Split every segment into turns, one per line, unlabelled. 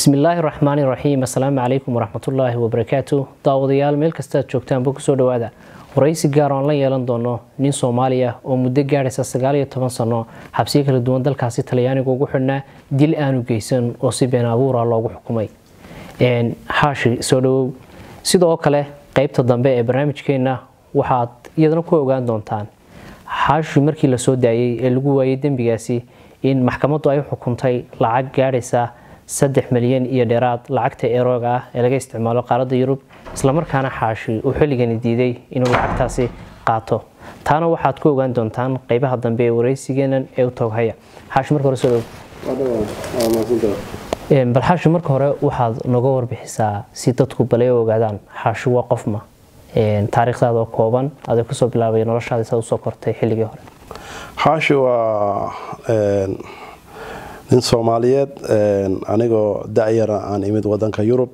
bismillaahi raxmaani raxiim assalaamu calaykum waraxmatullaahi wabarakaatu daawadayaal meel kastaad joogtaanba kusoo dhawaada waraysi gaar oan la yeelan doono nin soomaaliya oo muddo gaadhaysa sagaal iyo toban sano xabsiyo kala duwan dalkaasi talyaaniga ugu xidhnaa dil aanu geysan oo si been abuura loogu xukumay xaashi soo dhawow sidoo kale qeybta dambe ee barnaamijkeenna waxaad iyadana ku ogaan doontaan xaashi markii la soo daayey ee lagu waayey dembigaasi in maxkamaddu ay xukuntay lacag gaadhaysa saddex milyan iyo dheeraad lacagta erooga ah ee laga isticmaalo qaaradda yurub islamarkaana xaashi uu xilligani diiday inuu lacagtaasi qaato taana waxaad ku ogaan doontaan qeybaha dambe ee waraysigeenan ee u tooghaya xaashi marka hore soo dhow bal xaashi marka hore waxaad noga warbixisaa si dadku balay ogaadaan xaashi waa qofma taariikhdaada oo kooban aday kusoo bilaabay noloshaada saad usoo kortay xilligii hore
xaashi waa nin soomaaliyeed anigoo da-yara aan imid wadanka yurub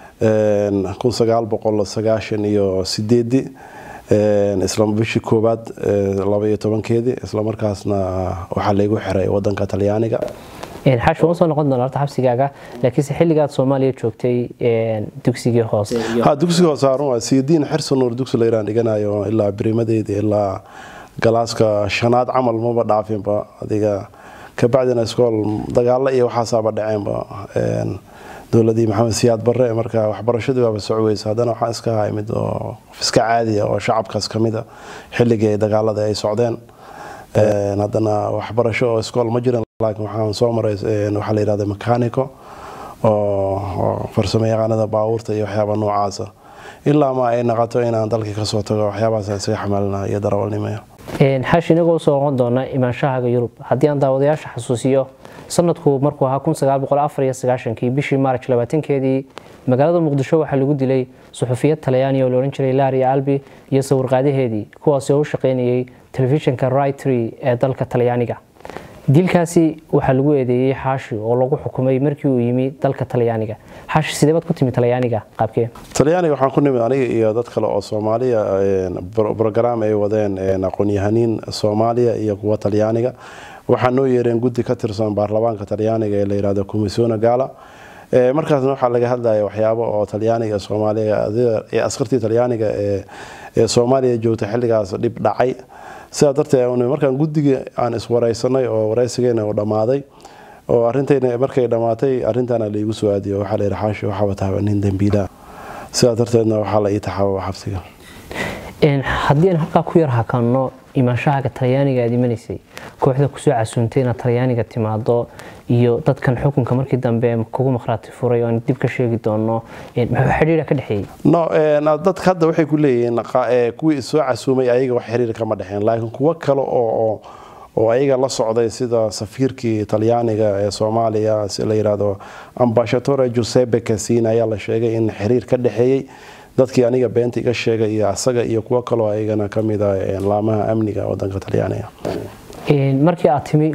iyo sideedii isla bishii koowaad labaiyo tobankeedii islamarkaasna waxaa laygu xiray wadanka talyaaniga
xaashi waan usoo noqon doona horta xabsigaaga laakiinse xilligaad soomaaliya joogtay dugsigii hoose
ha dugsiga hoose harun waa sidiin xirsanuur dugsi layraan dhiganayo ilaa berimadeydii ilaa galaaska shanaad camal maba dhaafinba adiga kabacdina iskool dagaalo iyo waxaasaaba dhaceenba dowladii maxamed siyaad barre marka waxbarashadii waaba socweysa haddana waxaa iska ahaa imid oo iska caadiya oo shacabkaas kamida xilligii ay dagaalada ay socdeen haddana waxbarasho oo iskool ma jiran laakiin waxaan soo maray waxaa la yidhahda mechanico oo farsamo yaqaanada baabuurta iyo waxyaaba noocaasa ilaa ma ay naqato inaan dalkii kasoo tago waxyaabahaas isaga xamaalina iyo darawalnimaya
xaashi inagoo usoo noqon doona imaanshahaaga yurub haddii aan daawadayaasha xasuusiyo sanadku markuu ahaa kii bishii maarj labaatankeedii magaalada muqdisho waxaa lagu dilay suxufiyad talyaani oo la odhan jiray laria albi iyo sawirqaadaheedii kuwaasi oo u shaqaynayay telefishinka rightry ee dalka talyaaniga dilkaasi waxaa lagu eedeeyey xaashi oo lagu xukumay markii uu yimi dalka talyaaniga xaashi sidee baad ku timi talyaaniga qaabkee
talyaaniga waxaan ku nimid aniga iyo dad kale oo soomaaliya brograam ay wadeen aqoon-yahaniin soomaaliya iyo kuwa talyaaniga waxaa noo yeereen guddi ka tirsan baarlamaanka talyaaniga ee la yihahdo commissione gala markaasna waxaa laga hadlaya waxyaabo oo talyaaniga soomaaliya askartii talyaaniga ee soomaaliya joogta xilligaas dhib dhacay sidaa darteed markaan guddigii aan iswareysanay oo wareysigeena uu dhammaaday oo arintayna markay dhammaatay arrintaana laigu soo aadiyo waxaa la yidhi xaashi waxaaba tahay nin dembiilaa sidaa darteedna waxaa la ii taxaababa xabsiga
haddii aan halkaa ku yar hakanno imaanshahaaga talyaaniga aad imanaysay kooxda kusoo casuuntay inaad talyaaniga timaado iyo dadkan xukunka markii dambe kugu maqhraati furay oo aan dib ka sheegi doono muxuu xidhiira ka dhexeeyey
no dadka hadda waxay ku leeyihiin kuwii soo casuumay ayaga wax xiriir kama dhexeen laakiin kuwo kale oo oo ayaga la socday sida safiirkii talyaaniga ee soomaaliya si la yidhaahdo ambashatore giuseppe casina ayaa la sheegay in xiriir ka dhexeeyey dadkii aniga beenta iga sheegay iyo asaga iyo kuwo kaloo ayagana kamid a laamaha amniga wadanka talyaaniga
markii aad timi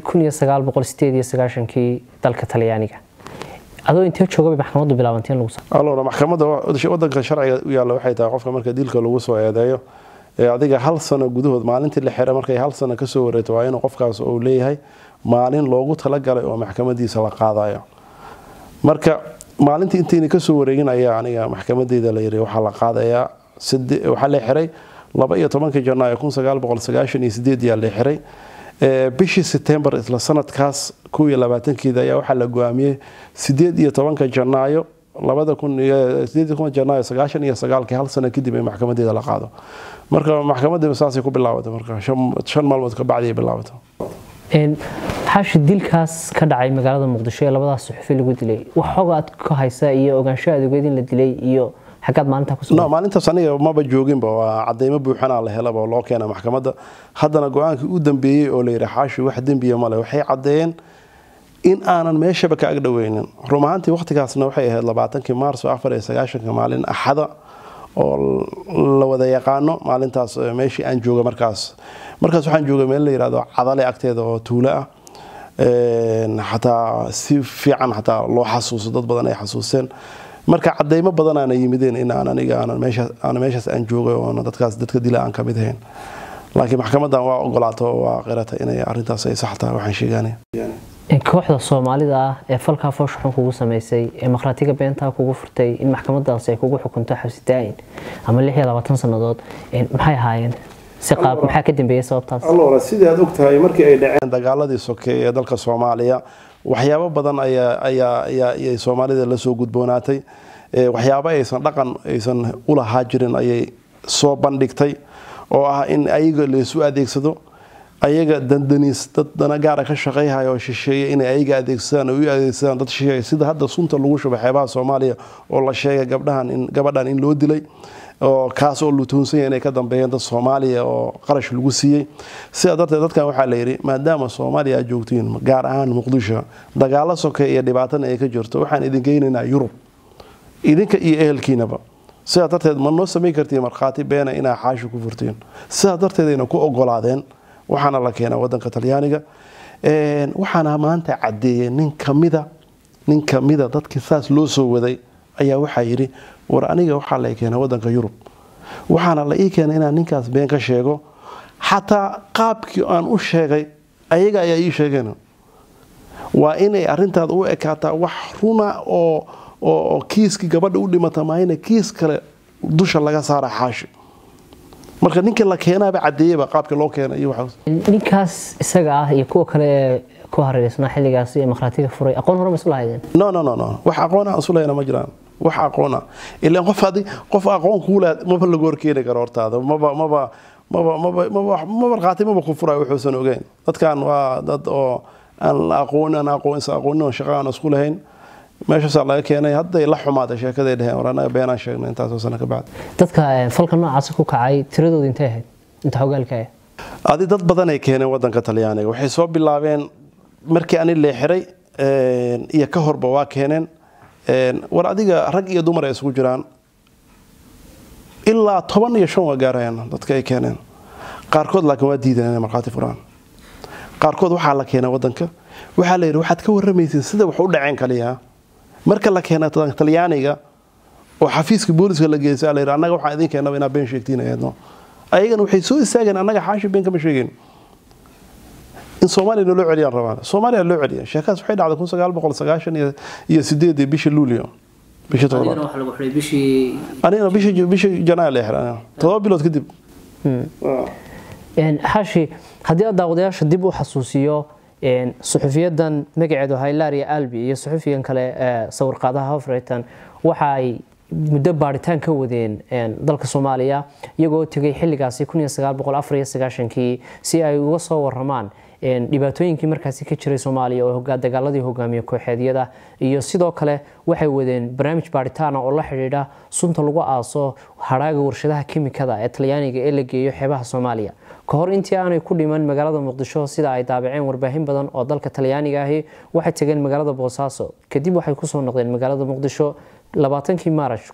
kii dalka talyaaniga adoo intee joogabay maxkamaddu bilaabanteen lagu
alona maxkamadda wadanka sharciga u yaalla waxay tahay qofka marka dilka lagu soo eedeeyo adiga hal sano gudahood maalintii la xira markay hal sano kasoo wareeto waa inuu qofkaas uu leeyahay maalin loogu talagalay oo maxkamadiisa la qaadayo marka maalintii intayna kasoo wareegin ayaa aniga maxkamadeyda la yiri waxaa la qaadayaa waxaa la xiray laba iyo tobankii janaayo kun sagaal boqol sagaashan iyo sideedyaa la xiray bishii setembar isla sanadkaas kow iyo labaatankeeda ayaa waxaa la go-aamiyey sideed iyo tobanka janaayo labada kun sideed iyo toban janaayo sagaashan iyo sagaalkii hal sano kadib ee maxkamadeeda la qaado marka maxkamadii saasay ku bilaabatay marka shan maalmood kabacdi ay bilaabatay
xaashi dilkaas ka dhacay magaalada muqdisho ee labadaas suxufi lagu dilay wax xog aad ka haysa iyo ogaansho aad ogeed in la dilay iyo xaggaad maalintaa ku
no maalintaas aniga maba jooginba waa cadeymo buuxanaa la helaba oo loo keena maxkamadda haddana go-aankii u dambeeyey oo la yidhi xaashi wax dembiya male waxay caddeeyeen in aanan meeshaba ka agdhoweynin rum ahaantii waqtigaasna waxay ahayd labaatankii maarso afar iyo sagaashanka maalin axada oo la wada yaqaano maalintaas meeshii aan jooga markaas markaas waxaan joogay meel la yihahdo cadale agteeda oo tuulo ah xataa si fiican xataa loo xasuuso dad badan ay xasuusteen marka cadeymo badanaana yimideen in aan aniga aanan meeshaas aan joogay oona dadkaas dadka dila aan kamid ahayn laakiin maxkamadan waa ogolaato waa qirata inay arintaas ay sax tahay waxaan sheegaanay
kooxda soomaalida ah ee falkaa fooshaxun kugu sameysay ee makhraatiga beentaa kugu furtay in maxkamadaasi ay kugu xukunto xabsi daa-in ama lix iyo labaatan sannadood maxay ahaayeen si qaab maxaa ka dambeeyay sababtaas
allora sidii aad ogtahay markii ay dhaceen dagaaladii sokeeye ee dalka soomaaliya waxyaabo badan ayaa ayaa ayaa ayay soomaalida lasoo gudboonaatay waxyaabo aysan dhaqan aysan ulahaa jirin ayay soo bandhigtay oo ah in ayaga laysu adeegsado ayaga dandaniis dad dana gaara ka shaqayhaya oo shisheeya inay ayaga adeegsadaan oo u adeegsadaan dad shisheeya sida hadda sunta lagu shubay xeebaha soomaaliya oo la sheegay gabdhahan in gabadhan in loo dilay oo kaas oo lutuunsanya inay ka dambeeyeen dad soomaaliya oo qarash lagu siiyey sidaa darteed dadkan waxaa la yidhi maadaama soomaaliya aad joogtiin gaar ahaan muqdisho dagaalo soke iyo dhibaatana ay ka jirto waxaan idin geynaynaa yurub idinka iyo ehelkiinaba sidaa darteed ma noo samayn kartiin markhaati beena inaa xaashi ku furtiin sidaa darteedayna ku ogolaadeen waxaana la keenaa wadanka talyaaniga waxaana maanta cadeeyey nin kamida nin kamida dadkii saas loo soo waday ayaa waxaa yidhi war aniga waxaa la keenay wadanka yurub waxaana la ii keenay inaan ninkaas been ka sheego xataa qaabkii aan u sheegay ayaga ayaa ii sheegeen waa inay arintaada u ekaataa wax runa oo oo kiiskii gabadha u dhimata maahayna kiis kale dusha laga saara xaashi marka ninka la keenaaba cadeeyaba qaabka loo keenay iyo waxaas
ninkaas isaga ah iyo kuwa kale ee ku hareereysnaa xilligaasi ee makhraatiga furay aqoon hore ma isla haydeen
no no no no wax aqoon aan isulahayna ma jiraan wax aqoona ilaan qof adi qof aqoon kuula maba lagu horkeeni karo hortaada maba maba maba maba maba ma markhaati maba ku furayo wuxuusan ogeyn dadkan waa dad oo aan la aqoon aan aqoon is aqoonin oo shaqo aan isku lahayn meeshaasaa laga keenay hadday la xumaatay sheekaday dheheen war anaga beenaan sheegnay intaasoo sano ka bacdi
dadka falka noocaasi ku kacay tiradooda intay ahayd inta hogaalka ah
adi dad badanay keeneen wadanka talyaaniga waxay soo bilaabeen markii ani leexiray iyo ka horba waa keeneen war adiga rag iyo dumar ay isugu jiraan ilaa toban iyo shan waa gaarayaan dadka ay keeneen qaarkood laakiin waa diideen inay markhaati furaan qaarkood waxaa la keenay wadanka waxaa la yidhi waxaad ka warramaysiin sida wax u dhaceen kaliya marka la keena talyaaniga oo xafiiska booliska la geeysa la yidhi annaga waxaan idin keenaba inaa been sheegtiin ayadno ayagana waxay soo istaageen annaga xaashi been kama sheegeen in soomaaliya loo celiyaan rabaan soomaaliya loo celiya sheekaas waxay dhacday kun sagaal boqol sagaashan iyo sideedii bishii luulio bishii toddobaad anigana bishii bishii janaayo la xiray toddoba bilood kadib
xaashi haddii aad daawadayaasha dib u xasuusiyo suxufiyadan magaceedu haylaria albi iyo suxufigan kale sawirqaadaha hofreytan waxa ay muddo baaritaan ka wadeen dalka soomaaliya iyagoo tegay xilligaasi kii si ay uga soo waramaan dhibaatooyinkii markaasi ka jiray soomaaliya oo dagaaladii hogaamiye kooxeedyada iyo sidoo kale waxay wadeen barnaamij baaritaana oo la xidhiidha sunta lagu aaso hadhaaga warshadaha kimikada ee talyaaniga ee la geeyo xeebaha soomaaliya ka hor intii aanay ku dhiman magaalada muqdisho sida ay daabaceen warbaahin badan oo dalka talyaaniga ahi waxay tageen magaalada boosaaso kadib waxay kusoo noqdeen magaalada muqdisho labaatankii maarash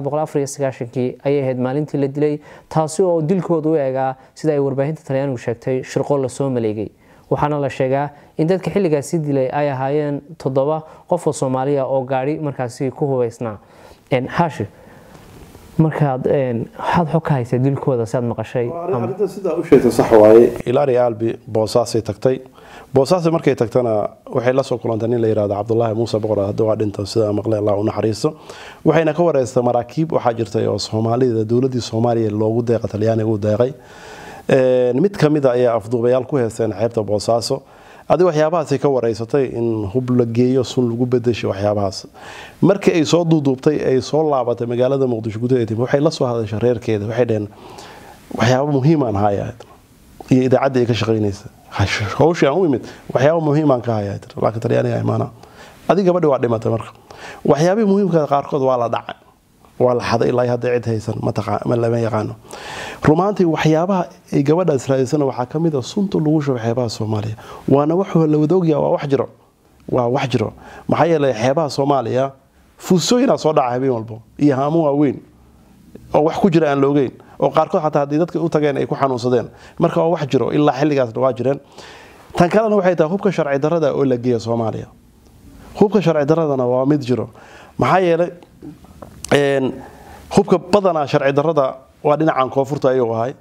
kii ayay ahayd maalintii la dilay taasi oo dilkooda u eegaa sida ay warbaahinta talyaanigu sheegtay shirqo lasoo maleegay waxaana la sheegaa in dadka xilligaasi dilay ay ahaayeen toddoba qof oo soomaaliya oo gaari markaasi ku hubaysnaa xaashi markaad waxaad xog ka haysa dilkooda si aad maqashay
arrinta sidaa u sheegtay sax waaye ilaari albi boosaasay tagtay boosaasi markay tagtana waxay la soo kulantay nin la yihahdo cabdulaahi muuse boqor hadda waa dhinta sida maqle allah u naxariisto waxayna ka wareystay maraakiib waxaa jirtay oo soomaalida dowladii soomaaliya loogu deeqa talyaaniga u deeqay mid ka mid a ayaa afduubayaal ku heesteen xeebta boosaaso adi waxyaabahaasay ka wareysatay in hub la geeyo sun lagu bedeshay waxyaabahaas markii ay soo duuduubtay ay soo laabatay magaalada muqdisho gudaheed waxay la soo hadashay reerkeeda waxay dheheen waxyaaba muhiimaan haya iyo idaacadda ay ka shaqaynaysa hawshii aan u imid waxyaaba muhiimaan ka haya laakiin talyaaniga imaana adi gabadhi waa dhimatay marka waxyaabihii muhiimka qaarkood waa la dhacay waa la xaday ilaa hadda cid haysan ma lama yaqaano rumaantii waxyaabaha ay gabadhaas raadisana waxaa ka mid a sunta lagu shubo xeebaha soomaaliya waana wax la wada ogyaha waa wax jiro waa wax jiro maxaa yeelay xeebaha soomaaliya fuusooyinaa soo dhaca habeen walbo iyo haamo waaweyn oo wax ku jira aan la ogeyn oo qaarkood xataa haddii dadka u tageen ay ku xanuunsadeen marka waa wax jiro ilaa xilligaasna waa jireen tan kalena waxay tahay hubka sharci darada oo la geeya soomaaliya hubka sharci daradana waa mid jiro maxaa yeelay hubka badanaa sharci darada waa dhinacan koonfurta ayuu ahay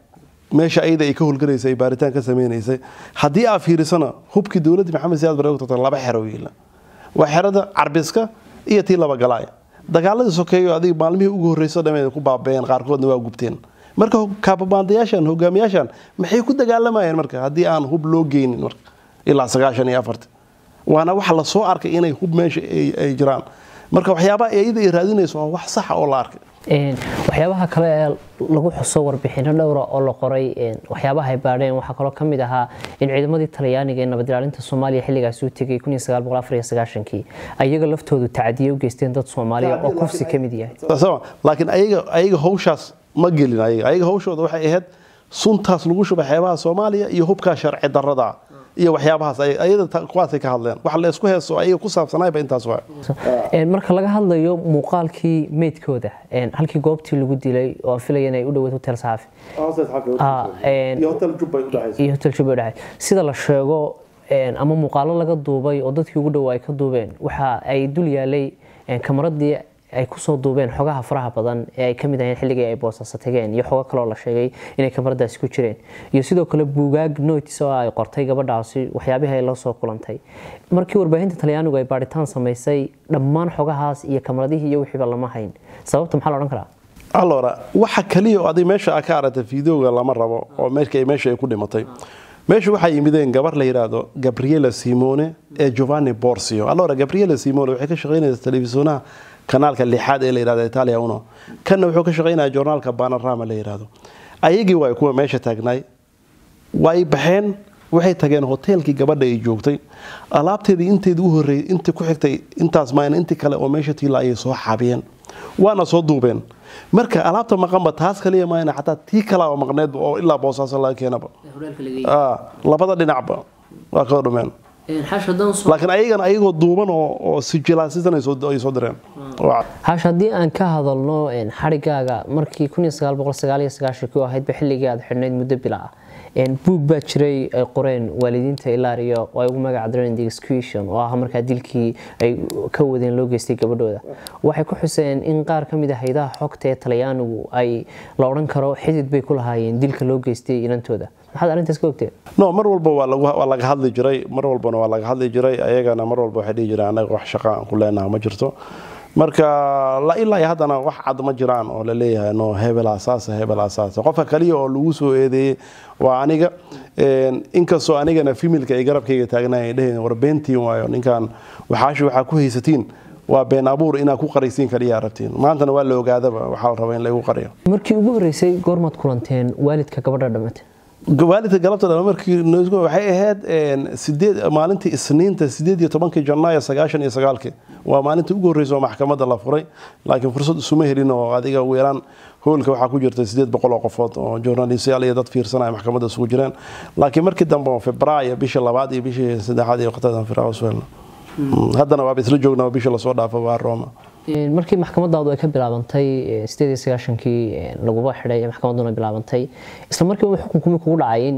meesha ayada ay ka howlgalaysay ay baaritaan ka sameynaysay haddii aa fiirisana hubkii dowladda maxamed siyaad bare tagta laba xero wiila waa xerada carbiska iyo tii laba galaay dagaaladii sokeeyo adiga maalmihii ugu horreyso dhamee ku baabeen qaarkoodna waa gubteen marka kaababaandayaashan hogaamiyaashan maxay ku dagaalamayeen marka haddii aan hub loo geynin marka ilaa sagaashan iyo afarti waana waxa lasoo arkay inay hub meesha ay jiraan marka waxyaabaha iyada ay raadinayso waa wax saxa oo la arkay
waxyaabaha kale ee lagu xuso warbixino dhowra oo la qoray waxyaabaha ay baadheen waxaa kaloo ka mid ahaa in ciidamadii talyaaniga ee nabad ilaalinta soomaaliya xilligaasi u tegay kii ayaga laftoodu tacadiye u geysteen dad soomaaliya oo kufsi ka mid yahay
laakiin ayaga hawshaas ma gelin ayaga hawshooda waxay ahayd suntaas lagu shuba xeebaha soomaaliya iyo hubkaa sharci darada iyo waxyaabahaas ayada kuwaasay ka hadleen wax la isku heeso ayaga ku saabsanayba intaas waa
marka laga hadlayo muuqaalkii meydkooda halkii goobtii lagu dilay oo aan filaya inay u dhaweyd hotel saxaafi iyo hotel jubba udhaxay sida la sheego ama muuqaalo laga duubay oo dadkii ugu dhawaa ay ka duubeen waxa ay dul yaalay kamaradii ay kusoo duubeen xogaha faraha badan ee ay kamid aheen xilligii ay boosasa tageen iyo xogo kaloo la sheegay inay kamaradaasi ku jireen iyo sidoo kale buugaag notis oo ay qortay gabadhaasi waxyaabihii ay la soo kulantay markii warbaahinta talyaanigu ay baadhitaan samaysay dhammaan xogahaas iyo kamaradihii iyo wixiiba lama hayn sababta maxaa la odhan karaa
allora waxa kaliya oo adig meesha a ka aragtay fideoga lama rabo oo meesha ay ku dhimatay meesha waxaa yimideen gabar la yidhaahdo gabriela simone ee giovanni borsio allora gabriela simone waxay ka shaqaynaysa telefisyonaha kanaalka lixaad ee la yidhahdo italia uno kanna wuxuu ka shaqaynaya journaalka panorama la yidhahdo ayagii waay kuwa meesha taagnaay way baxeen waxay tageen hoteelkii gabadha ay joogtay alaabteedii inteedii u horreeyay intii ku xigtay intaas mayna intii kale oo meesha tiila ayay soo xabiyeen waana soo duubeen marka alaabta maqanba taas kaliya mayna xataa tii kalaa maqneed oo ilaa boosaaso laga keenaba labada dhinacba waa ka dhumeen laakiin ayagana ayagoo duuban oo sijilaasisan ay soo direen
hash haddii aan ka hadalno xarigaaga markii ku ahaydba xilligii aad xidhnayd muddo bila ah buug baa jiray ay qoreen waalidiinta ilaariyo oo ay ugu magac direen the execution oo ah markaa dilkii ay ka wadeen loo geystay gabadhooda waxay ku xuseen in qaar ka mid ah haydaha xogta ee talyaanigu ay la odhan karo xidid bay ku lahaayeen dilka loo geystay inantooda maxaad arrintaas ka ogteen
no mar walba waa laga hadli jiray mar walbana waa laga hadli jiray ayagana mar walba waxay dhihi jireen anaga wax shaqa aan ku leenaha ma jirto marka ilaa iyo haddana wax cad ma jiraan oo la leeyahay no hebel asaasa hebel asaasa qofka kaliya oo lagu soo eedeeyey waa aniga inkastoo anigana fimilka ay garabkayga taagnaay ay dheheen war beentiin waayo ninkan waxaashi waxaa ku haysatiin waa been abuur inaad ku qaraysiin kaliya rabtiin maantana waa la ogaadaba waxaa la rabaa in lagu qariyo
markii ugu horreysay goormaad kulanteen waalidka gabadha dhamate
waalidka galabta dhan markii waxay ahayd sideed maalintii isniinta sideed iyo tobankii janaayo sagaashan iyo sagaalkii waa maalintii ugu horreysay oo maxkamadda la furay laakiin fursad isuma helin oo adiga ugu yaraan hoolka waxaa ku jirta sideed boqol oo qofood oo journalistayaal iyo dad fiirsanaya maxkamadda isugu jireen laakiin markii dambe oo febraayo bishii labaad iyo bishii saddexaad iyo waqtidan firaaqos weelna haddana waaba isla joognaa bishii lasoo dhaafo waa roma
markii maxkamadaadu ay ka bilaabantay sideed iyo sagaashankii laguba xidhay maxkamadduna bilaabantay isla markiiba xukunkumi kugu dhacay in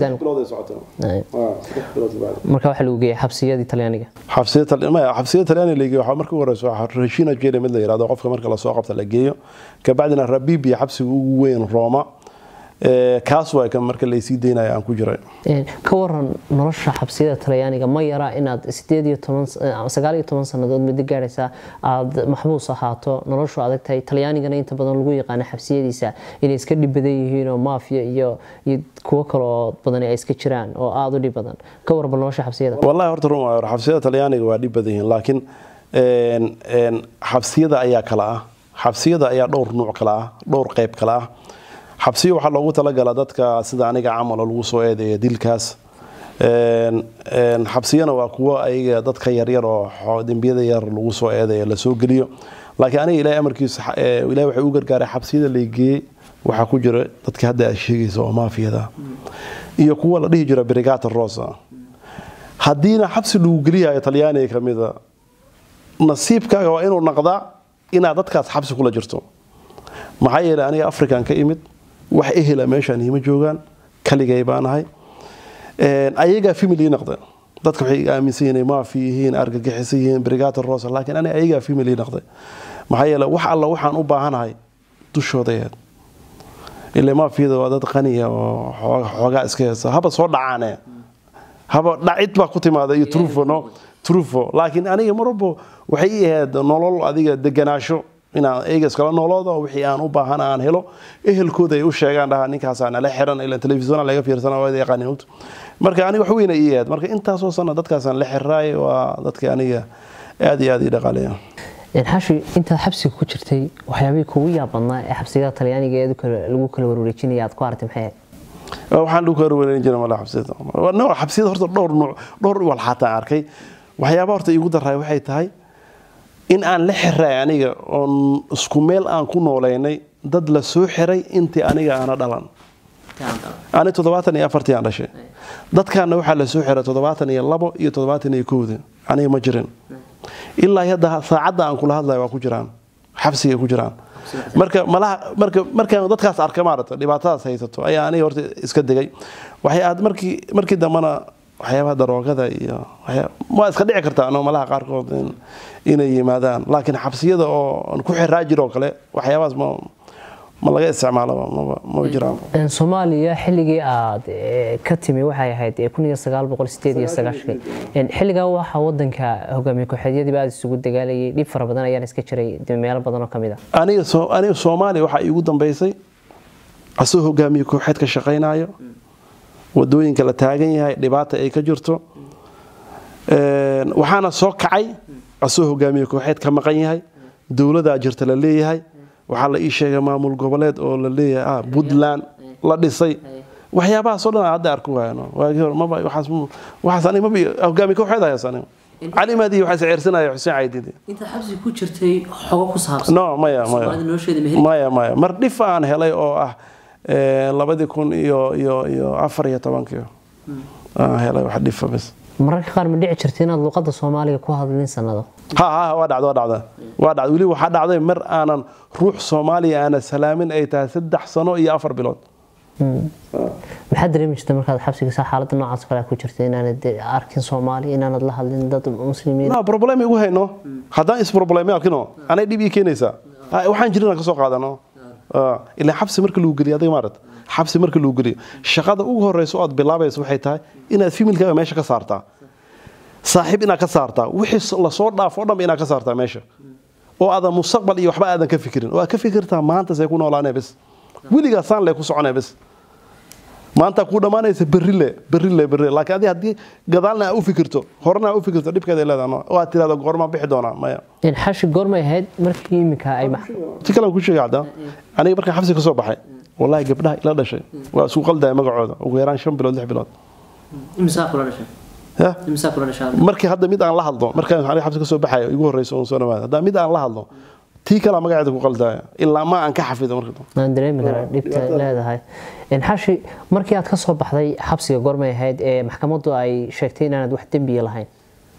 marka waxaa lagu geeyay xabsiyadii talyaaniga
xabsiyada talyaaniga la geeyo waxaa marka ugu horeysa waxaa rashina jele mid la yirahdo qofka marka lasoo qabta la geeyo kabacdina rabibiya xabsiga ugu weyn roma kaas waa kan marka laysii daynaya aan ku jiray
ka waran nolosha xabsiyada talyaaniga ma yara inaad sideed iyo toban sagaal iyo toban sannadood muddo gaadhaysa aada maxbuus ahaato noloshu adag tahay talyaanigana inta badan lagu yaqaano xabsiyadiisa inay iska dhib badan yihiin oo maafiya iyo iyo kuwo kale oo badan ay iska jiraan oo aada u dhib badan ka warba nolosha xabsiyada
wallahi horta run waa xabsiyada talyaaniga waa dhib badan yihiin laakiin xabsiyada ayaa kala ah xabsiyada ayaa dhowr nuuc kala ah dhowr qayb kala ah xabsiyo waxaa loogu talagala dadka sida aniga camal oo lagu soo eedeeya dilkaas xabsiyana waa kuwo ayaga dadka yaryar oo dembiyada yar lagu soo eedeeya lasoo geliyo laakiin aniga ilahay amarkiisa ilahay waxay u gargaaray xabsiyada laygeeyey waxaa ku jira dadka hadda aad sheegaysa oo maafiyada iyo kuwa la dhihi jira brigata rosa haddiina xabsi lagu geliyayo talyaaniga kamida nasiibkaaga waa inuu naqdaa inaad dadkaas xabsi kula jirto maxaa yeelay aniga african ka imid wax ehela meeshaan iima joogaan kaligay baanahay ayagaa family naqda dadka waxay aaminsan yihiin maafi yihiin argagixisan yihiin brigata rosa laakiin aniga ayagaa family naqday maxaa yeelay wax alla waxaan u baahanahay dushooda ahayd ile maafiyada waa dad qaniya oo xooga- xoogaa iska heesa haba soo dhacaane haba dhacid baa ku timaada iyo trufo no trufo laakiin aniga marwalba waxay ii ahayd nolol adiga deganaasho inaan eyga iskala nooloodo wixii aan u baahan aan helo ehelkooda ay u sheegaan dhahaa ninkaasaa nala xiran ila telefisona laga fiirsana waa yaqaanin ogta marka aniga wax weyna ii ahayd marka intaasoo sana dadkaasaan la xiraay waa dadka aniga aad iyo aad ii dhaqaaleeya
xashi intaad xabsiga ku jirtay waxyaabihii kugu yaabadnaa ee xabsigada talyaaniga ee lagu kala warwareejinaya aad ku aragtay maxay ahayd
waxaan lagu kala wareerin jiray mala xabsiyada nooc xabsiyada horta dhowr nooc dhowr wal xataa arkay waxyaaba horta iigu daray waxay tahay in aan la xiray aniga oon isku meel aan ku nooleynay dad la soo xiray intii aniga aana dhalan ani toddobaatan iyo afartii aan dhashay dadkaana waxaa la soo xiray toddobaatan iyo labo iyo toddobaatan iyo kowda aniga ma jirin ilaa hadda saacadda aan kula hadlayo waa ku jiraan xabsigay ku jiraan marka malaha marka markaan dadkaas arka maarata dhibaatadaas haysato ayaa aniga horta iska degay waxay aad markii markii dambana waxyaabaha daroogada iyo waxyaa- waa iska dhici kartaa ano malaha qaarkood in- inay yimaadaan laakiin xabsiyada oo aan ku xiraa jiroo kale waxyaabahaas ma ma laga isticmaalo maba maba jiraan
Een, soomaaliya xilligii aad eh, ka timi waxay ahayd eh, kun iyo sagaal boqol sideed iyo sagaashan Een, xilligaa waxaa wadanka hogaamiye kooxeedyadiiba aad isugu dagaalayay dhib fara badan ayaan iska jiray de meelo badan oo kamid ah
aniga soo aniga soomaaliya waxaa iigu dambeysay asoo hogaamiye kooxeed ka shaqaynayo wadooyinka la taagan yahay dhibaata ay ka jirto Een, waxaana soo kacay asoo hogaamiye kooxeed ka maqan yahay dowladaa jirta la leeyahay waxaa la ii sheegay maamul goboleed oo la leeyahay ah puntland la dhisay waxyaabahaasoo dhan aan hadda arku waayano waagii hore maba waxaas waxaas aniga maba hogaamiye kooxeed hayas aniga cali maadi waxaa sicirsanaya xuseen caydidi
intaad xabsiga ku jirtay xogo ku saabsan
no maya maya maya maya mar dhif aan helay oo ah eh, labadii kun iyo iyo iyo afar iyo tobankii aan helay wax dhifa bas
mararka qaar ma dhici jirta inaad luqadda soomaaliga ku hadlin sanado
ha ha waa dhacda waa dhacda waa dhacda weli waxaa dhacday mar aanan ruux soomaaliya aana salaamin ay tahay saddex sano iyo afar bilood
maxaad dareemi jirta markaad xabsiga saa xaaladda noocaas oo kale ku jirta inaanad de arkin soomaali inaanad la hadlin dad muslimiin
no problem igu hayno haddaan isprobleme arkino anay dhib ii keenaysaa Ah, waxaan jirin aan ka soo qaadano Ah, ilaa xabsi marka lagu geliyo adiga maarat xabsi marka lagu geliyo shaqada ugu horeysa oo aad bilaabaysa waxay tahay inaad femilkaaga meesha ka saartaa saaxiib inaad ka saartaa wixii lasoo dhaafo o dhan inaad ka saartaa meesha oo aadan mustaqbal iyo waxba aadan ka fikirin oo aad ka fikirtaa maanta see ku noolaanee bes weligaa saan lee ku soconee bes maanta kuu dhammaanaysa berrile berrile berrile laakiin adi haddii gadaalna aa u fikirto horena aa u fikirto dhibkeeda ay leedahay oo aad tirahdo goormaan bixi doonaa maya
xashi goormay ahayd markii iminka ay max
si kale aan ku sheegay cadda aniga markaan xabsi ka soo baxay wallahi gabdhaha ila dhashay waa isku qaldaya magacooda ugu yaraan shan bilood lix bilood
imsaa kula dhashay
ya
imsaa kula dhashay
markii hadda mid aan la hadlo markaan aniga xabsi ka soo baxayo igu horeyso oon soo dhawaada hadda mid aan la hadlo tii kalaa magaceeda ku qaldaya ilaa ma aan ka xafido marka dambe
aan dareemi karaa dhibta leedahay xashi markii aad ka soo baxday xabsiga goormay ahayd ee maxkamaddu ay sheegtay inaanad wax dembiya lahayn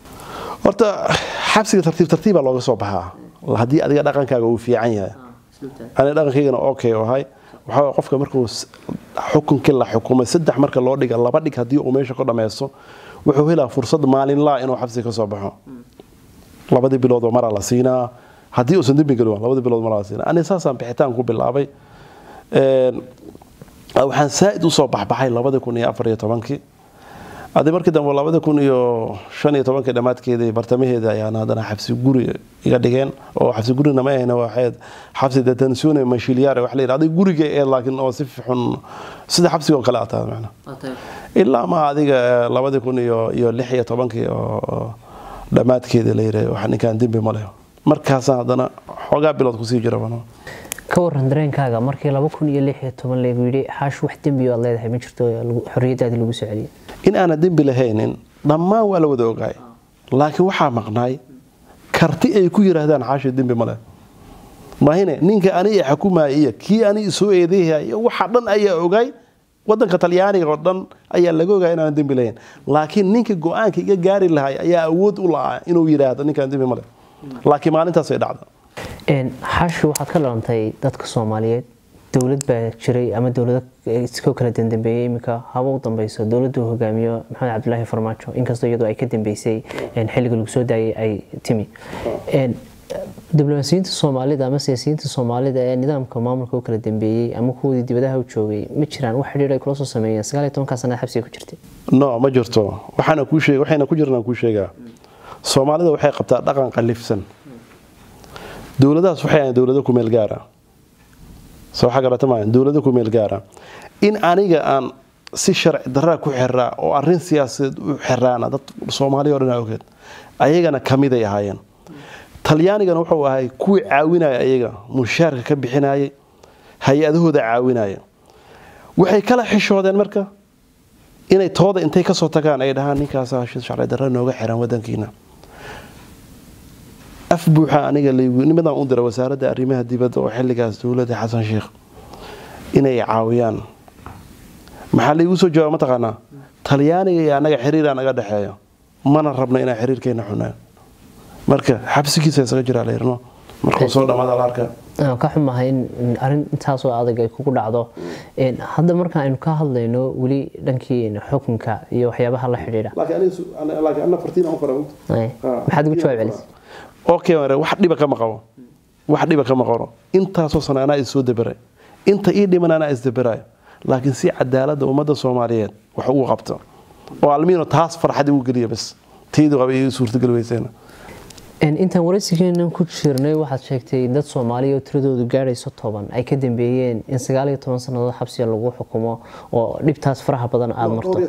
horta xabsiga tartiib tartiibaa looga soo baxaa haddii adiga dhaqankaaga uu fiican yahay aniga dhaqankaygana okay oo ahay waxaa waye qofka markuu s- xukunkii la xukumay saddex marka loo dhiga laba dhig haddii uu meesha ku dhammaysto wuxuu helaa fursad maalinlaa inuu xabsiga ka soo baxo labadii biloodoo maraa la siinaa haddii uusan dembi gelin waa labadii bilood maraa la siinaa aniga saasaan bixitaan ku bilaabay Een, waxaan saa'id usoo baxbaxay labadii kun iyo afar iyo tobankii adi markii dambe labada kun iyo shan iyo tobankii dhammaadkeedii bartamaheeda ayaan haddana xabsi guri iga dhigeen oo xabsi gurina ma ahayna waxayd xabsi detensione mashilyaare wax la yidhahda adiga guriga ee laakiin oo si xun sida xabsiga oo kale ataa macna ilaa ma adiga labadii kun iyo iyo lix iyo tobankii oo oo dhammaadkeedii la yidhaha wax ninkaan dembi ma leh markaasaan haddana xoogaa bilood kusii jira bano
ka waran dareenkaaga markii laba kun iyo lix iyo toban lagu yidhi xaash wax dembi aad leedahay ma jirto lagu- xorriyadaadii lagu soo celiyay
in aanan dembi lahaynin dhammaan waa la wada ogaay laakiin waxaa maqnaay karti ay ku yidhaahdaan xaashi dembi ma leh mahine ninka ani i xukumaya iyo kii ani isoo eedeehaya iyo waxa dhan ayaa ogaay wadanka talyaaniga oo dhan ayaa laga ogaay inaanan dembi lahayn laakiin ninka go-aanka iga gaari lahay ayaa awood u lahaa inuu yidhaahdo ninkaan dembi ma leh laakiin maalintaasay dhacda
Een, xaashi waxaad ka dhalantay dadka soomaaliyeed dowlad baa jiray ama dowlado iskoo kala dandambeeyey iminka haba u dambeyso dowladdu uu hogaamiyo maxamed cabdilaahi farmaajo inkastoo iyadoo ay ka dambeysay een, xilliga lagu soo daayay ay timi Een, diblomaasiyiinta soomaalida ama siyaasiyiinta soomaalida ee nidaamka maamulka u kala dambeeyey ama kuwoodii dibadaha u joogay ma jiraan wax xidhiir ay kula soo sameeyeen sagaal iyo tobankaa sanad xabsiga ku jirtay
no ma jirto waxaana kuu sheeg waxayna ku jirnaan kuu sheegaa soomaalida waxay qabtaa dhaqan qallifsan dowladahaas waxay ahayn dowlado ku meel gaara soo waxa garata maayan dowlado ku meel gaara in aniga aan si sharci daraa ku xiraa oo arrin siyaasadeed u xiraana dad soomaaliya o dhan aa ogeed ayagana kamiday ahaayeen talyaanigana wuxuu ahay kuwii caawinaya ayaga mushaarka ka bixinayay hay-adahooda caawinaya waxay kala xishoodeen marka inay tooda intay kasoo tagaan ay dhahaan ninkaasa sharci darra nooga xiran wadankiina af buuxa aniga nimadaan u dira wasaaradda arrimaha dibadda oo xilligaas dowladda xasan sheikh inay caawiyaan maxaa laigu soo jawaaba mataqaanaa talyaaniga iyo annaga xiriiraa naga dhexeeya mana rabno inaan xiriirkeena xunaan marka xabsigiisa isaga jiraa la yirno markuu soo dhamaada la arkaa
ka xumahay in arrin intaasoo adag ay kugu dhacdo hadda marka aynu ka hadlayno weli dhankii xukunka iyo waxyaabaha la xidhiidha maxaad ugu jawaab celis
okay wax dhiba kama qabo wax dhiba kama qabo intaasoo sana anaa is soo dabaray inta ii dhiman anaa isdabarayo laakiin si cadaaladda ummadda soomaaliyeed wax ugu qabto oo almiino taas farxad igu geliya bas taydu qaba ii suurtagal weyseena
intaan waraysigeenan ku jirnay waxaad sheegtay dad soomaaliya oo tiradoodu gaadhayso toban ay ka dambeeyeen in sagaal iyo toban sannadood xabsiga lagu xukumo oo dhibtaas faraha badan aada marto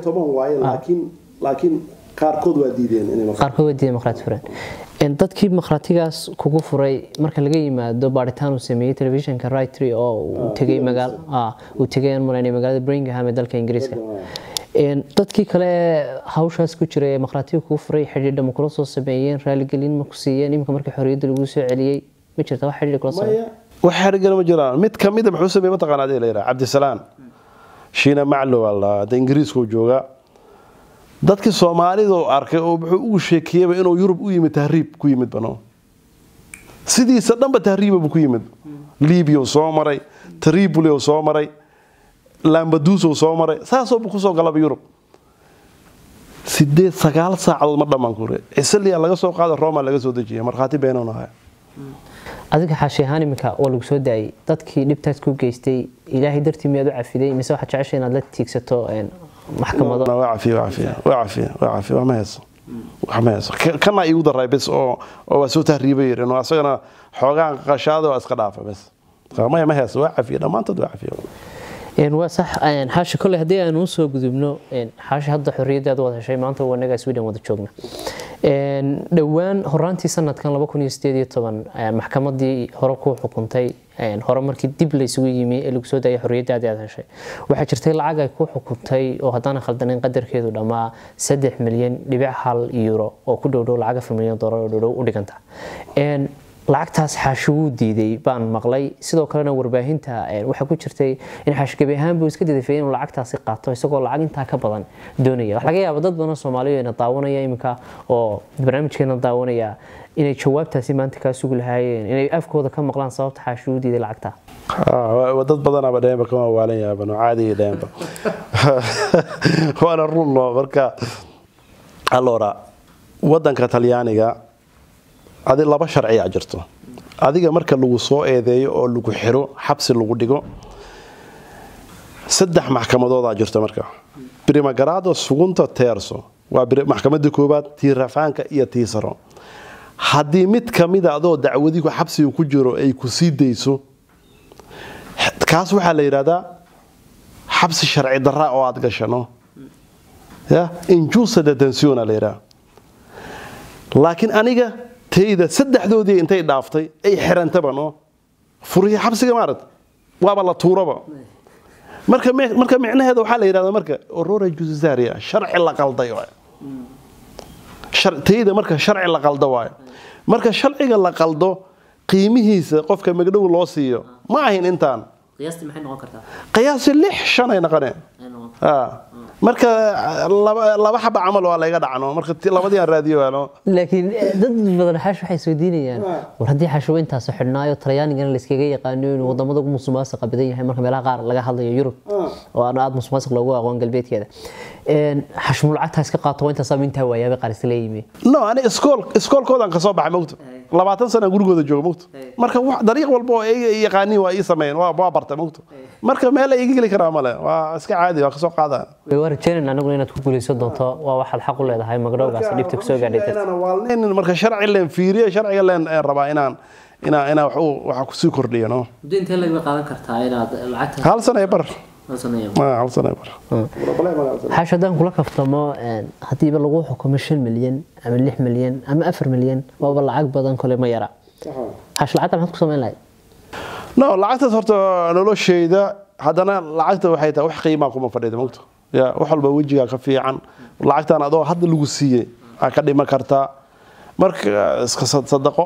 laakiin qaarkood waa diideen
qaarkood waa diideen markhaati furan dadkii markhaatigaas kugu furay marka laga yimaado baaritaan uu sameeyey telefishinka rightry oo uu tegay magaal uu tegay aan malaynay magaalada Birmingham ee dalka Ingiriiska dadkii kale hawshaas ku jiray ee markhaatiga kugu furay xidhiidha ma kula soo sameeyeen raaligelin ma ku siiyeen iminka markii xorriyadda lagu soo celiyey ma jirta wax xidhiidh kula sameeyeen
wax xirigal ma jiraan mid ka mid a muxuu sameeyey mataqaanaa adee la yidhaha cabdisalaan shiina maclo waa la hadda ingiriiska uu joogaa dadkii soomaalida oo arkay oo wuxuu ugu sheekeeyaba inuu yurub u yimid tahriib ku yimid bano sidiisa dhanba tahriiba buu ku yimid libiya uu soo maray tripoli uu soo maray lambaduus uu soo maray saasoo buu kusoo galaba yurub sideed sagaal saacadood ma dhammaan kure cisaliya laga soo qaada roma laga soo dejiya markhaati beenon ahaa
adiga xaashi ahaan iminka waa lagu soo daayay dadkii dhibtaas ku geystay ilaahay dartii miyaad u cafiday mise waxaad jeceshay inaad la tiigsato maxkamado
waa cafiya waa cafiya waa cafiya waa cafiya wax ma hayso wax ma hayso kana iigu daray bes oo oo waa soo tahriibay yirin oo asagana xoogaan qashaada waa iska dhaafa bes maya ma hayso waa cafiya dhammaantood waa cafiya
waa sax xaashi kolley haddii aanu usoo gudubno xaashi hadda xorriyaddaad wada heshay maanta wanagaa sweden wada joogna dhowaan horaantii sanadkan maxkamadii hore ku xukuntay hore markii dib laysugu yimi ee lagu soo daayay xorriyaddaadii aad heshay waxaa jirtay lacag ay ku xukuntay oo haddana khaldanin qadarkeedu dhammaa saddex milyan dhibic hal euro oo ku dhowdhow lacag afar milyan doolar oo dhowdhow u dhiganta lacagtaas xaashi wuu diiday baan maqlay sidoo kalena warbaahinta waxaa ku jirtay in xaashi gabi ahaan buu iska didafayay inuu lacagtaasi qaato isagoo lacag intaa ka badan doonaya wax laga yaaba dad badan soomaaliya ina daawanaya iminka oo barnaamijkeena daawanaya inay jawaabtaasi maanta kaa sugi lahaayeen inay afkooda ka maqlaan sababta xaashi uu diiday lacagta
dad badanaba dheenba kama waalan yaabano caadiga dheenba waana runno marka allora wadanka talyaaniga adi laba sharciyaa jirto adiga marka lagu soo eedeeyo oo lagu xiro xabsi lagu dhigo saddex maxkamadoodaa jirto marka brimagaraado sugunta teerso waa maxkamadda koowaad tii rafaanka iyo tii saro haddii mid kamida adoo dacwadigu xabsiga ku jiro ay ku sii dayso kaas waxaa la yidhahdaa xabsi sharci daraa oo aad gashano ya injusa detensiona la yidhaha laakiin aniga tayda saddexdoodii intay dhaaftay ay xirantaba no furiya xabsiga maarad waaba la tuuraba marka marka micnaheeda waxaa la yidhahdaa marka orora juzaria sharci la qalday waay tayda marka sharci la qaldo waayo marka sharciga la qaldo qiimihiisa qofka magdhow loo siiyo ma ahin intaan qiyaasi lix shanay noqoneen marka laba xaba camal waa layga dhacno marka labadii aan raadiyo waano
laakiin dad badan xaash waxay isweydiinayaan war haddii xaashuba intaas xidhnaayo talyaanigana layskaga yaqaano inuu wadamada ugu musuqmaasuqa badan yahay marka meelaha qaar laga hadlayo yurub oo aan aada musuqmaasuq loogu aqoon galbeedkeeda xashmul lacagtaa iska qaato waa intaas intaa waayaabay qaar isla yimi
no ani iskool iskoolkoodaan kasoo baxay mogto labaatan sana gurigooda jooga mogto marka wax dariiq walba oo ay yaqaaniin waa ii sameeyeen waa waa bartay mogto marka meel ay iga geli karaa male waa iska caadi waa kasoo qaadaan
waa rajeynayna aniguna inaad ku guulaysan doonto waa waxaad xaq u leedahay magdhowgaas dhibta kusoo gaadhay
inaan waalnaynin marka sharci leen fiiriye sharciga leen rabaa inaan inaan inaan wax u waxa kusii kordhiyo no
muddo intee laga qaadan kartaa inaad lacagta
hal sana bar
hal saneeyo
ma hal sana bar
xaash haddaan kula kaftamo haddiiba lagu xukumo shan milyan ama lix milyan ama afar milyan waaba lacag badan kole ma yara xaash lacagta maxaad ku samayn lahayd
no lacagtaas horta nolosheyda haddana lacagta waxay tahay wax qiimaa kuma fadhida mogto ya wax walba wejigaa ka fiican lacagtan adoo hadda lagu siiyey aa ka dhiman kartaa marka iska sadaqo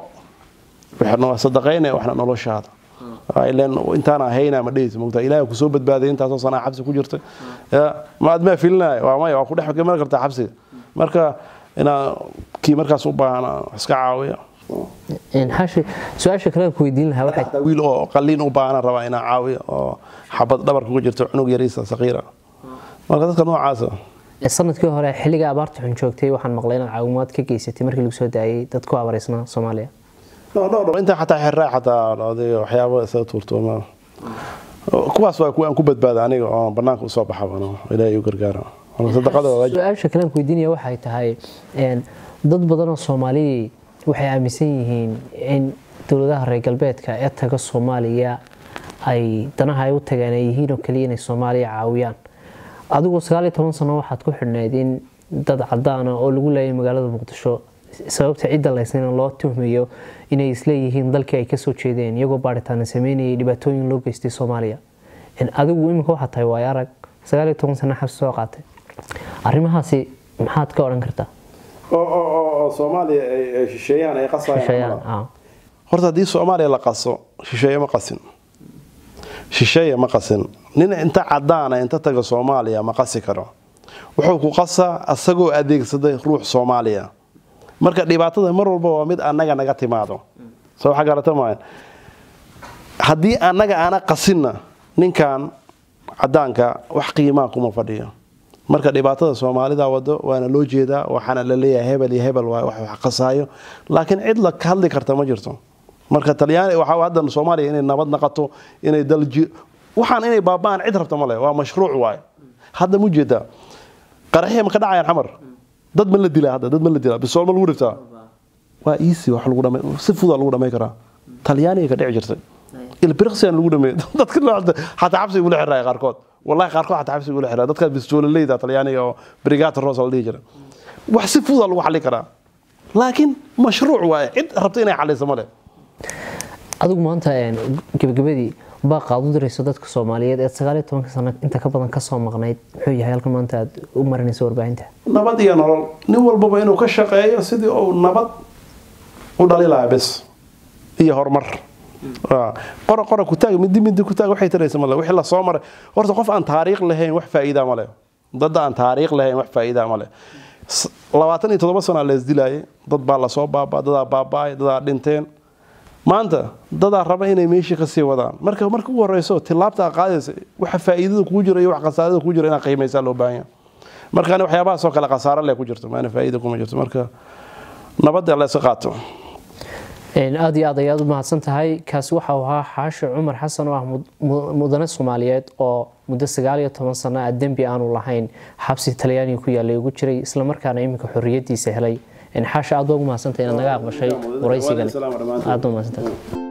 waxna sadaqayna waxna noloshaada ilan intaana hayna ma dhehayso mogta ilaahay kusoo badbaaday intaasoo sanaa xabsi ku jirta ya ma aad maa filinaya waa maya waa ku dhex iman kartaa xabsiga marka inaa kii markaas u baahan iska caawiya
xaashi su-aasha kale ku weydiin lahaa waxay
xataa wiil oo qaliin u baahan rabaa inaa caawiyo oo xabad dhabarka ku jirto cunug yariisa saqiira marka dadka noocaasa
sanadkii hore xilliga abaarta xun joogtay waxaan maqlay inaad caawimaad ka geysatay markii lagu soo daayay dad ku abaaraysnaa soomaaliya
intaa xataa xirraa xataa waxyaabo isaga tuurtooma kuwaas waa kuwa aan ku badbaada aniga oo banaanka usoo baxaba ilaahay u gargaara
su-aasha kale aan ku weydiinaya waxay tahay dad badan oo soomaaliyii waxay aaminsan yihiin in dowladaha reer galbeedka ee taga soomaaliya ay danaha ay u tageen ay yihiin oo kaliya inay soomaaliya caawiyaan adigu sagaal iyo toban sano waxaad ku xidhnayd in dad cadaana oo lagu leeyay magaalada muqdisho sababta cidda laysnayna loo tuhmayo inay isleeyihiin dalkii ay kasoo jeedeen iyagoo baaritaana sameynayay dhibaatooyin loo geystay soomaaliya adigu iminka waxaad tahay waay arag sagaal iyo toban sano xabsi soo qaatay arrimahaasi maxaad ka odhan kartaa
soomaaliya shisheeyahan ay qasayaan horta haddii soomaaliya la qaso shisheeye ma qasin shisheeye ma qasin nin inta cadaana inta taga soomaaliya ma qasi karo wuxuu ku qasaa asagoo adeegsaday ruux soomaaliya marka dhibaatada mar walba waa mid annaga naga timaado soo waxa garata maayan haddii annaga aana qasinna ninkan cadaanka wax qiimaa kuma fadhiyo marka dhibaatada soomaalida wado waana loo jeedaa waxaana la leeyahay hebel iyo hebel wax wax qasaayo laakiin cid la hadli karta ma jirto marka talyaani waxa hadda soomaaliya inay nabad naqato inay dalji waxaan inay baaba'an cid rabta male waa mashruuc waaye hadda mu jeedaa qaraxiya ma ka dhacayaan xamar dad ma la dilaa hadda dad ma la dilaa bisool ma lagu dhiftaa waa easy wax lagu dhamay si fudaa lagu dhamay karaa talyaaniga ka dhici jirtay ilbiriqsiyan lagu dhameeyay dadka nooca xataa xabsi igula xiraya qaarkood wallahi qaarkood xataa xabsi igula xiraya dadka bistoololeyda talyaaniga oo brigata rosa la dhihi jira wax si fudaa lagu xallin karaa laakiin mashruuc waaye cid rabta inay xalliso male
adigu maanta gebagabadii baaqaad u dirayso dadka soomaaliyeed ee sagaal iyo tobanka sano inta ka badan kasoo maqnayd muxuu yahay halkan maanta aad u marinayso warbaahinta
nabad iyo nolol nin walbaba inuu ka shaqeeyo sidii uu nabad u dhali lahaa bes iyo horumar qora qora kutaag midi midi kutaag waxay taraysa male wixii la soo maray horta qof aan taariikh lahayn wax faa'iida male dad aan taariikh lahayn wax faa'iida male labaatan iyo toddoba sana la isdilaayay dad baa lasoo baabaa dadaa baaba'ay dadaa dhinteen maanta dadaa raba inay meeshii kasii wadaan marka marka ugu horeyso tilaabta qaadaysa waxa faa'iidada kugu jira iyo wax khasaarada kugu jira inaad qiimaysaa loo baahan yahay marka ani waxyaabahaas oo kale khasaaro leh ku jirto maana faa'iida kuma jirto marka nabadda la iska qaato
aada iyo aad ayaad u mahadsan tahay kaasi waxa uu ahaa xaashi cumar xasan oo ah mudane soomaaliyeed oo muddo sagaal iyo toban sano ah dembi aanu lahayn xabsi talyaaniga ku yaalay ugu jiray islamarkaana iminka xorriyadiisa helay xaashi aad baa ugu mahadsantahay inaad naga aqbashay waraysigani aad baa mahadsantahay